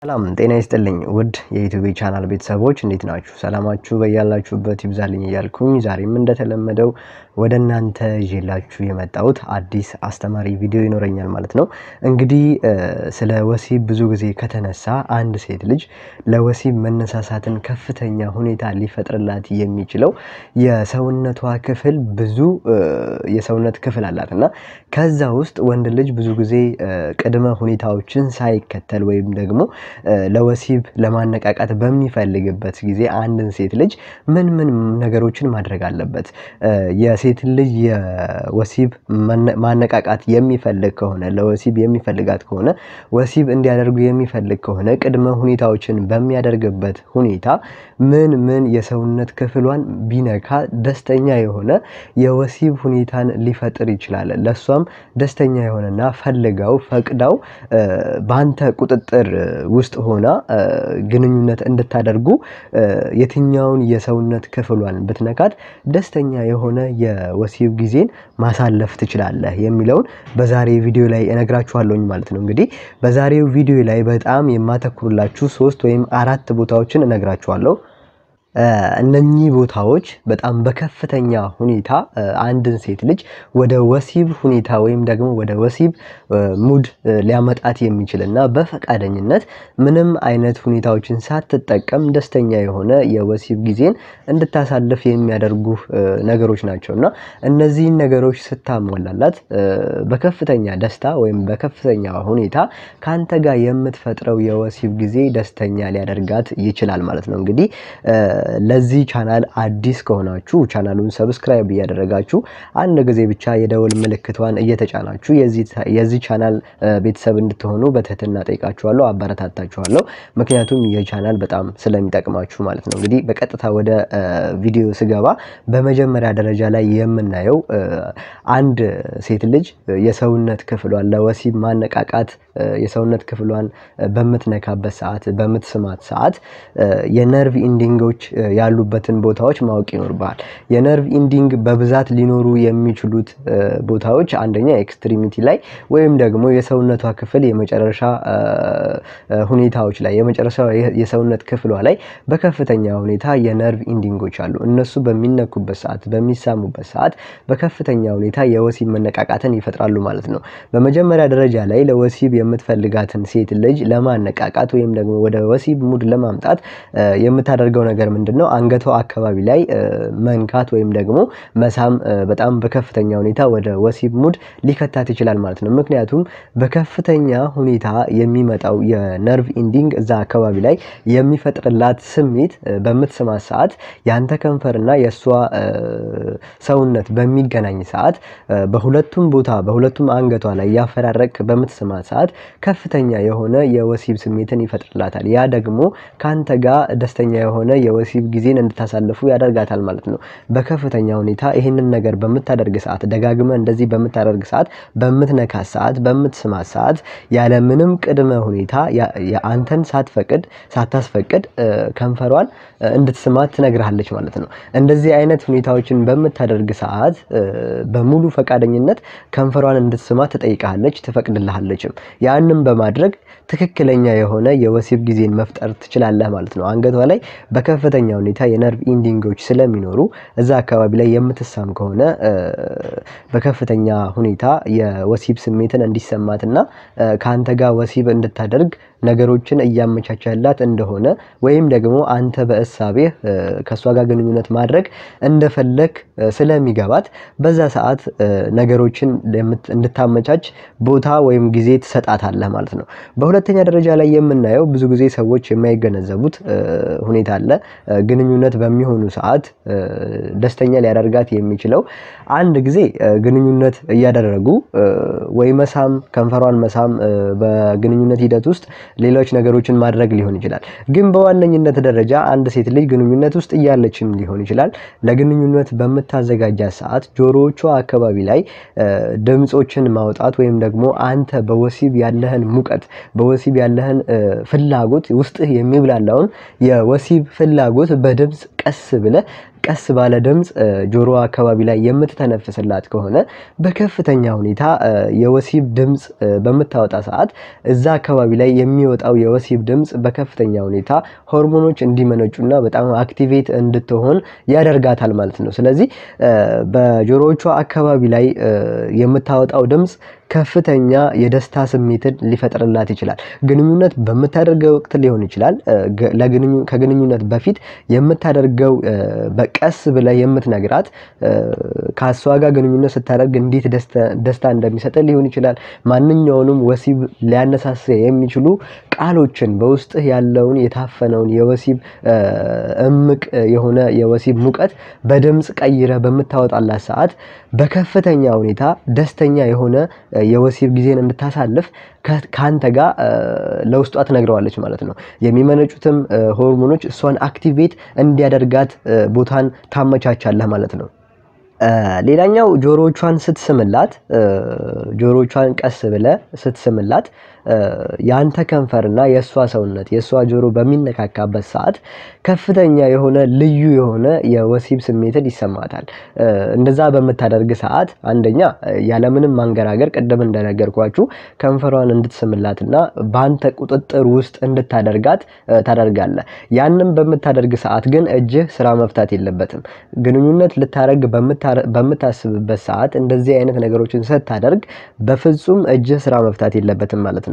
ሰላም ጤና ይስጥልኝ ውድ የዩቲዩብ ቻናል ቤተሰቦች እንዴት ናችሁ? ሰላማችሁ በያላችሁበት ይብዛልኝ እያልኩኝ ዛሬም እንደተለመደው ወደ እናንተ ይዤላችሁ የመጣሁት አዲስ አስተማሪ ቪዲዮ ይኖረኛል ማለት ነው። እንግዲህ ስለ ወሲብ ብዙ ጊዜ ከተነሳ አንድ ሴት ልጅ ለወሲብ መነሳሳትን ከፍተኛ ሁኔታ ሊፈጥርላት የሚችለው የሰውነቷ ክፍል ብዙ የሰውነት ክፍል አላት እና ከዛ ውስጥ ወንድ ልጅ ብዙ ጊዜ ቅድመ ሁኔታዎችን ሳይከተል ወይም ደግሞ ለወሲብ ለማነቃቃት በሚፈልግበት ጊዜ አንድን ሴት ልጅ ምን ምን ነገሮችን ማድረግ አለበት? የሴት ልጅ የወሲብ ማነቃቃት የሚፈልግ ከሆነ ለወሲብ የሚፈልጋት ከሆነ ወሲብ እንዲያደርጉ የሚፈልግ ከሆነ ቅድመ ሁኔታዎችን በሚያደርግበት ሁኔታ ምን ምን የሰውነት ክፍሏን ቢነካ ደስተኛ የሆነ የወሲብ ሁኔታን ሊፈጥር ይችላል። ለሷም ደስተኛ የሆነና ፈልጋው ፈቅዳው በአንተ ቁጥጥር ውስጥ ሆና ግንኙነት እንድታደርጉ የትኛውን የሰውነት ክፍሏን ብትነካት ደስተኛ የሆነ የወሲብ ጊዜን ማሳለፍ ትችላለህ የሚለውን በዛሬ ቪዲዮ ላይ እነግራችኋለሁኝ ማለት ነው። እንግዲህ በዛሬው ቪዲዮ ላይ በጣም የማተኩርላችሁ ሶስት ወይም አራት ቦታዎችን እነግራችኋለሁ። እነኚህ ቦታዎች በጣም በከፍተኛ ሁኔታ አንድን ሴት ልጅ ወደ ወሲብ ሁኔታ ወይም ደግሞ ወደ ወሲብ ሙድ ሊያመጣት የሚችል እና በፈቃደኝነት ምንም አይነት ሁኔታዎችን ሳትጠቀም ደስተኛ የሆነ የወሲብ ጊዜን እንድታሳልፍ የሚያደርጉ ነገሮች ናቸው እና እነዚህን ነገሮች ስታሟላላት በከፍተኛ ደስታ ወይም በከፍተኛ ሁኔታ ከአንተ ጋር የምትፈጥረው የወሲብ ጊዜ ደስተኛ ሊያደርጋት ይችላል ማለት ነው። እንግዲህ ለዚህ ቻናል አዲስ ከሆናችሁ ቻናሉን ሰብስክራይብ እያደረጋችሁ አንድ ጊዜ ብቻ የደወል ምልክቷን እየተጫናችሁ የዚህ ቻናል ቤተሰብ እንድትሆኑ በትህትና ጠይቃችኋለሁ፣ አበረታታችኋለሁ። ምክንያቱም ይህ ቻናል በጣም ስለሚጠቅማችሁ ማለት ነው። እንግዲህ በቀጥታ ወደ ቪዲዮ ስገባ በመጀመሪያ ደረጃ ላይ የምናየው አንድ ሴት ልጅ የሰውነት ክፍሏን ለወሲብ ማነቃቃት የሰውነት ክፍሏን በምትነካበት ሰዓት በምትስማት ሰዓት የነርቭ ኢንዲንጎች ያሉበትን ቦታዎች ማወቅ ይኖርብሃል። የነርቭ ኢንዲንግ በብዛት ሊኖሩ የሚችሉት ቦታዎች አንደኛ ኤክስትሪሚቲ ላይ ወይም ደግሞ የሰውነቷ ክፍል የመጨረሻ ሁኔታዎች ላይ የመጨረሻ የሰውነት ክፍሏ ላይ በከፍተኛ ሁኔታ የነርቭ ኢንዲንጎች አሉ። እነሱ በሚነኩበት ሰዓት በሚሳሙበት ሰዓት በከፍተኛ ሁኔታ የወሲብ መነቃቃትን ይፈጥራሉ ማለት ነው። በመጀመሪያ ደረጃ ላይ ለወሲብ የምትፈልጋትን ሴት ልጅ ለማነቃቃት ወይም ደግሞ ወደ ወሲብ ሙድ ለማምጣት የምታደርገው ነገር ምንድን ነው? አንገቷ አካባቢ ላይ መንካት ወይም ደግሞ መሳም በጣም በከፍተኛ ሁኔታ ወደ ወሲብ ሙድ ሊከታት ይችላል ማለት ነው። ምክንያቱም በከፍተኛ ሁኔታ የሚመጣው የነርቭ ኢንዲንግ እዛ አካባቢ ላይ የሚፈጥርላት ስሜት በምትስማት ሰዓት ያንተ ከንፈርና የእሷ ሰውነት በሚገናኝ ሰዓት በሁለቱም ቦታ በሁለቱም አንገቷ ላይ ያፈራረቅ በምትስማት ሰዓት ከፍተኛ የሆነ የወሲብ ስሜትን ይፈጥርላታል። ያ ደግሞ ከአንተ ጋር ደስተኛ የሆነ የወሲብ ጊዜን እንድታሳልፉ ያደርጋታል ማለት ነው። በከፍተኛ ሁኔታ ይህንን ነገር በምታደርግ ሰዓት ደጋግመ እንደዚህ በምታደርግ ሰዓት፣ በምትነካት ሰዓት፣ በምትስማት ሰዓት ያለምንም ቅድመ ሁኔታ አንተን ሳትፈቅድ ሳታስፈቅድ ከንፈሯን እንድትስማት ትነግርሃለች ማለት ነው። እንደዚህ አይነት ሁኔታዎችን በምታደርግ ሰዓት በሙሉ ፈቃደኝነት ከንፈሯን እንድትስማት ትጠይቃለች፣ ትፈቅድልሃለችም። ያንም በማድረግ ትክክለኛ የሆነ የወሲብ ጊዜን መፍጠር ትችላለህ ማለት ነው። አንገቷ ላይ በከፍተኛ ሁኔታ የነርቭ ኢንዲንጎች ስለሚኖሩ እዛ አካባቢ ላይ የምትሳም ከሆነ በከፍተኛ ሁኔታ የወሲብ ስሜትን እንዲሰማትና ከአንተ ጋር ወሲብ እንድታደርግ ነገሮችን እያመቻቸላት እንደሆነ ወይም ደግሞ አንተ በእሳቤህ ከእሷ ጋር ግንኙነት ማድረግ እንደፈለግ ስለሚገባት በዛ ሰዓት ነገሮችን እንድታመቻች ቦታ ወይም ጊዜ ትሰጣታለህ ማለት ነው። በሁለተኛ ደረጃ ላይ የምናየው ብዙ ጊዜ ሰዎች የማይገነዘቡት ሁኔታ አለ። ግንኙነት በሚሆኑ ሰዓት ደስተኛ ሊያደርጋት የሚችለው አንድ ጊዜ ግንኙነት እያደረጉ ወይ መሳም ከንፈሯን መሳም በግንኙነት ሂደት ውስጥ ሌሎች ነገሮችን ማድረግ ሊሆን ይችላል። ግን በዋነኝነት ደረጃ አንድ ሴት ልጅ ግንኙነት ውስጥ እያለችም ሊሆን ይችላል ለግንኙነት በምታዘጋጃት ሰዓት ጆሮዎቿ አካባቢ ላይ ድምፆችን ማውጣት ወይም ደግሞ አንተ በወሲብ ያለህን ሙቀት በወሲብ ያለህን ፍላጎት ውስጥህ የሚብላላውን የወሲብ ፍላጎት በድምፅ ቀስ ብለህ ቀስ ባለ ድምፅ ጆሮዋ አካባቢ ላይ የምትተነፍስላት ከሆነ በከፍተኛ ሁኔታ የወሲብ ድምፅ በምታወጣ ሰዓት እዛ አካባቢ ላይ የሚወጣው የወሲብ ድምፅ በከፍተኛ ሁኔታ ሆርሞኖች እንዲመነጩና በጣም አክቲቬት እንድትሆን ያደርጋታል ማለት ነው። ስለዚህ በጆሮዎቿ አካባቢ ላይ የምታወጣው ድምፅ ከፍተኛ የደስታ ስሜትን ሊፈጥርላት ይችላል። ግንኙነት በምታደርገው ወቅት ሊሆን ይችላል። ከግንኙነት በፊት የምታደርገው በቀስ ብለህ የምትነግራት ከእሷ ጋር ግንኙነት ስታደርግ እንዴት ደስታ እንደሚሰጥ ሊሆን ይችላል። ማንኛውንም ወሲብ ሊያነሳሳ የሚችሉ ቃሎችን በውስጥህ ያለውን የታፈነውን የወሲብ እምቅ የሆነ የወሲብ ሙቀት በድምፅ ቀይረህ በምታወጣላት ሰዓት በከፍተኛ ሁኔታ ደስተኛ የሆነ የወሲብ ጊዜን እንድታሳልፍ ከአንተ ጋር ለውስጧ ትነግረዋለች ማለት ነው። የሚመነጩትም ሆርሞኖች እሷን አክቲቬት እንዲያደርጋት ቦታን ታመቻቻለህ ማለት ነው። ሌላኛው ጆሮዎቿን ስትስምላት ጆሮዎቿን ቀስ ብለህ ስትስምላት የአንተ ከንፈርና የእሷ ሰውነት የእሷ ጆሮ በሚነካካበት ሰዓት ከፍተኛ የሆነ ልዩ የሆነ የወሲብ ስሜትን ይሰማታል። እንደዛ በምታደርግ ሰዓት አንደኛ ያለምንም ማንገራገር ቅድም እንደነገርኳችሁ ከንፈሯን እንድትስምላትና በአንተ ቁጥጥር ውስጥ እንድታደርጋት ታደርጋለህ። ያንም በምታደርግ ሰዓት ግን እጅህ ስራ መፍታት የለበትም። ግንኙነት ልታደርግ በምታስብበት ሰዓት እንደዚህ አይነት ነገሮችን ስታደርግ በፍጹም እጅህ ስራ መፍታት የለበትም ማለት ነው።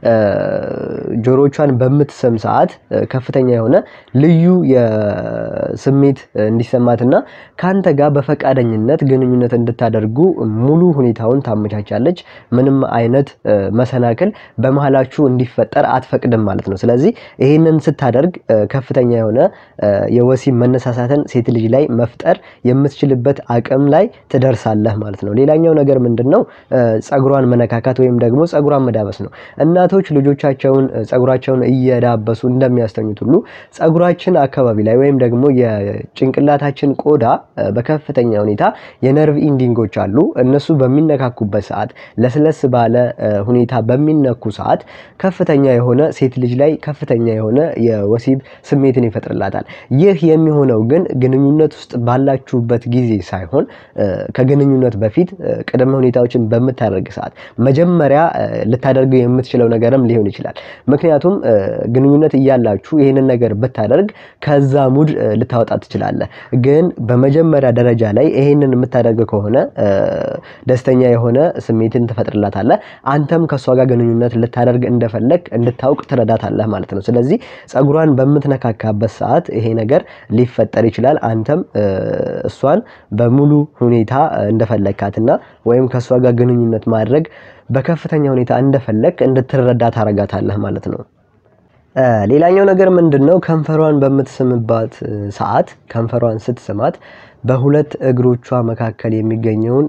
ጆሮቿን በምትስም ሰዓት ከፍተኛ የሆነ ልዩ የስሜት እንዲሰማትና ከአንተ ጋር በፈቃደኝነት ግንኙነት እንድታደርጉ ሙሉ ሁኔታውን ታመቻቻለች። ምንም አይነት መሰናክል በመሀላችሁ እንዲፈጠር አትፈቅድም ማለት ነው። ስለዚህ ይህንን ስታደርግ ከፍተኛ የሆነ የወሲብ መነሳሳትን ሴት ልጅ ላይ መፍጠር የምትችልበት አቅም ላይ ትደርሳለህ ማለት ነው። ሌላኛው ነገር ምንድን ነው? ጸጉሯን መነካካት ወይም ደግሞ ጸጉሯን መዳበስ ነው። እናቶች ልጆቻቸውን ጸጉራቸውን እየዳበሱ እንደሚያስተኙት ሁሉ ጸጉራችን አካባቢ ላይ ወይም ደግሞ የጭንቅላታችን ቆዳ በከፍተኛ ሁኔታ የነርቭ ኢንዲንጎች አሉ። እነሱ በሚነካኩበት ሰዓት ለስለስ ባለ ሁኔታ በሚነኩ ሰዓት ከፍተኛ የሆነ ሴት ልጅ ላይ ከፍተኛ የሆነ የወሲብ ስሜትን ይፈጥርላታል። ይህ የሚሆነው ግን ግንኙነት ውስጥ ባላችሁበት ጊዜ ሳይሆን ከግንኙነት በፊት ቅድመ ሁኔታዎችን በምታደርግ ሰዓት መጀመሪያ ልታደርገው የምትችለው ነገርም ሊሆን ይችላል። ምክንያቱም ግንኙነት እያላችሁ ይህንን ነገር ብታደርግ ከዛ ሙድ ልታወጣ ትችላለህ። ግን በመጀመሪያ ደረጃ ላይ ይህንን የምታደርግ ከሆነ ደስተኛ የሆነ ስሜትን ትፈጥርላታለህ። አንተም ከእሷ ጋር ግንኙነት ልታደርግ እንደፈለግ እንድታውቅ ትረዳታለህ ማለት ነው። ስለዚህ ጸጉሯን በምትነካካበት ሰዓት ይሄ ነገር ሊፈጠር ይችላል። አንተም እሷን በሙሉ ሁኔታ እንደፈለግካትና ወይም ከእሷ ጋር ግንኙነት ማድረግ በከፍተኛ ሁኔታ እንደፈለግ እንድትረዳ ታረጋታለህ ማለት ነው። ሌላኛው ነገር ምንድን ነው? ከንፈሯን በምትስምባት ሰዓት ከንፈሯን ስትስማት በሁለት እግሮቿ መካከል የሚገኘውን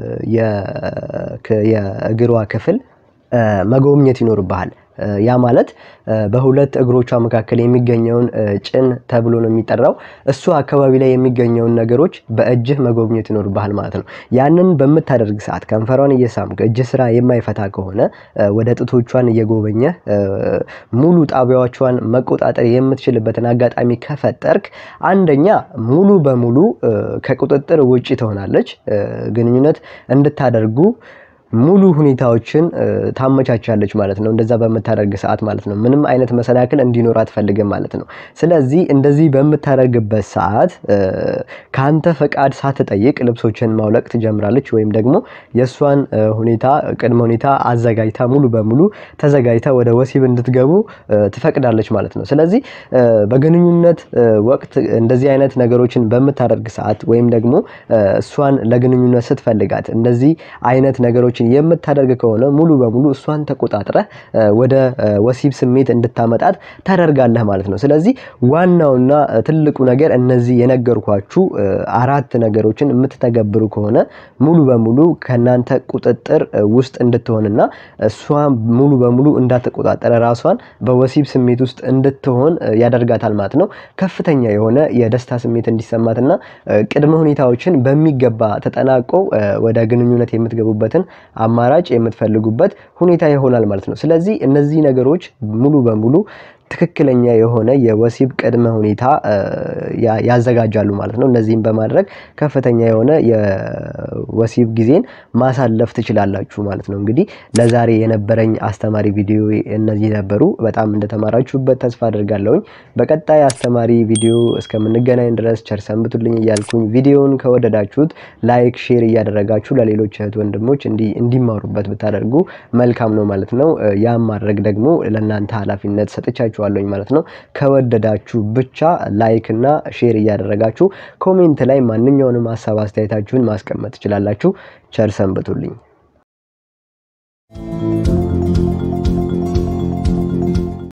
የእግሯ ክፍል መጎብኘት ይኖርብሃል። ያ ማለት በሁለት እግሮቿ መካከል የሚገኘውን ጭን ተብሎ ነው የሚጠራው። እሱ አካባቢ ላይ የሚገኘውን ነገሮች በእጅህ መጎብኘት ይኖርብሃል ማለት ነው። ያንን በምታደርግ ሰዓት ከንፈሯን እየሳምክ እጅ ስራ የማይፈታ ከሆነ ወደ ጡቶቿን እየጎበኘህ ሙሉ ጣቢያዎቿን መቆጣጠር የምትችልበትን አጋጣሚ ከፈጠርክ አንደኛ ሙሉ በሙሉ ከቁጥጥር ውጪ ትሆናለች። ግንኙነት እንድታደርጉ ሙሉ ሁኔታዎችን ታመቻቻለች ማለት ነው። እንደዛ በምታደርግ ሰዓት ማለት ነው። ምንም አይነት መሰናክል እንዲኖር አትፈልግም ማለት ነው። ስለዚህ እንደዚህ በምታደርግበት ሰዓት ከአንተ ፈቃድ ሳትጠይቅ ልብሶችን ማውለቅ ትጀምራለች። ወይም ደግሞ የእሷን ሁኔታ ቅድመ ሁኔታ አዘጋጅታ ሙሉ በሙሉ ተዘጋጅታ ወደ ወሲብ እንድትገቡ ትፈቅዳለች ማለት ነው። ስለዚህ በግንኙነት ወቅት እንደዚህ አይነት ነገሮችን በምታደርግ ሰዓት ወይም ደግሞ እሷን ለግንኙነት ስትፈልጋት እንደዚህ አይነት ነገሮች የምታደርግ ከሆነ ሙሉ በሙሉ እሷን ተቆጣጥረህ ወደ ወሲብ ስሜት እንድታመጣት ታደርጋለህ ማለት ነው። ስለዚህ ዋናውና ትልቁ ነገር እነዚህ የነገርኳችሁ አራት ነገሮችን የምትተገብሩ ከሆነ ሙሉ በሙሉ ከእናንተ ቁጥጥር ውስጥ እንድትሆንና እሷ ሙሉ በሙሉ እንዳትቆጣጠረ ራሷን በወሲብ ስሜት ውስጥ እንድትሆን ያደርጋታል ማለት ነው። ከፍተኛ የሆነ የደስታ ስሜት እንዲሰማትና ቅድመ ሁኔታዎችን በሚገባ ተጠናቆ ወደ ግንኙነት የምትገቡበትን አማራጭ የምትፈልጉበት ሁኔታ ይሆናል ማለት ነው። ስለዚህ እነዚህ ነገሮች ሙሉ በሙሉ ትክክለኛ የሆነ የወሲብ ቅድመ ሁኔታ ያዘጋጃሉ ማለት ነው። እነዚህም በማድረግ ከፍተኛ የሆነ የወሲብ ጊዜን ማሳለፍ ትችላላችሁ ማለት ነው። እንግዲህ ለዛሬ የነበረኝ አስተማሪ ቪዲዮ እነዚህ ነበሩ። በጣም እንደተማራችሁበት ተስፋ አድርጋለሁኝ። በቀጣይ አስተማሪ ቪዲዮ እስከምንገናኝ ድረስ ቸር ሰንብቱልኝ እያልኩኝ ቪዲዮውን ከወደዳችሁት ላይክ፣ ሼር እያደረጋችሁ ለሌሎች እህት ወንድሞች እንዲማሩበት ብታደርጉ መልካም ነው ማለት ነው። ያም ማድረግ ደግሞ ለእናንተ ኃላፊነት ሰጥቻችኋለሁኝ ማለት ነው። ከወደዳችሁ ብቻ ላይክ እና ሼር እያደረጋችሁ ኮሜንት ላይ ማንኛውንም ሀሳብ አስተያየታችሁን ማስቀመጥ ትችላላችሁ። ቸር ሰንብቱልኝ።